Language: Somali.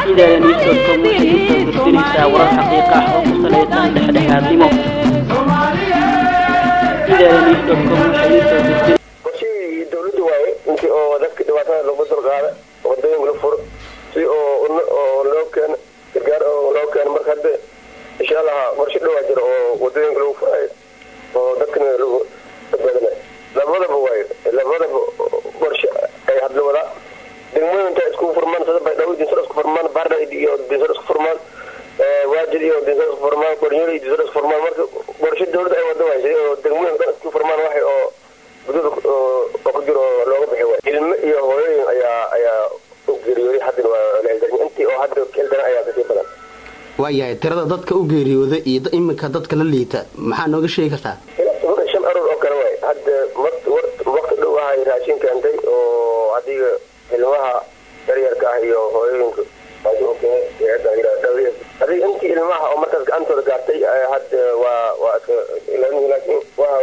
idaala newscom waxay usoo gudbinaysaa warar xaqiiqa ah oo ku salaysan dhexdhexaadnimo idaala newscom waxay usoo gudbin qorshihii dawladda waaye intii oo dadka dhibaatada lagu dulqaada wadooyinka la furo si oo oo loo keeno gargaar oo loo keeno marka hadda insha allah qorshe dhowaa jiro oo wadooyinka lagu furayo oo dadkana lagu badbaadinayo labadaba waaye labadaba qorshe ay hadla wadaa degmooyinka isku furmaan sida baydhabo dinsar isku furmaan barna iyo dinsar isku furmaan waajid iyo dinsar isku furmaan qornyoli iyo dinsar isku furmaan marka qorshe dawladda ay wada waaysa oo degmooyinka dhan isku furmaan waxay oo gududa oo ku jiro looga bixi waay ilmo iyo hooyooyin ayaa ayaa u geeriyooday haddana waa laheldarin intii oo hadda keldana ayaa kasii badan waayahay tirada dadka u geeriyooda iyo iminka dadka la liita maxaa nooga sheegi kartaa ilaa shan aroor oo kale waay hadda waqti dhow ahay raashin keentay oo adiga ilmaha yaryarka ah iyo hooyooyinka adiga intii ilmaha oo markaas gacantooda gaartay hadda waa waa iska laakiin waa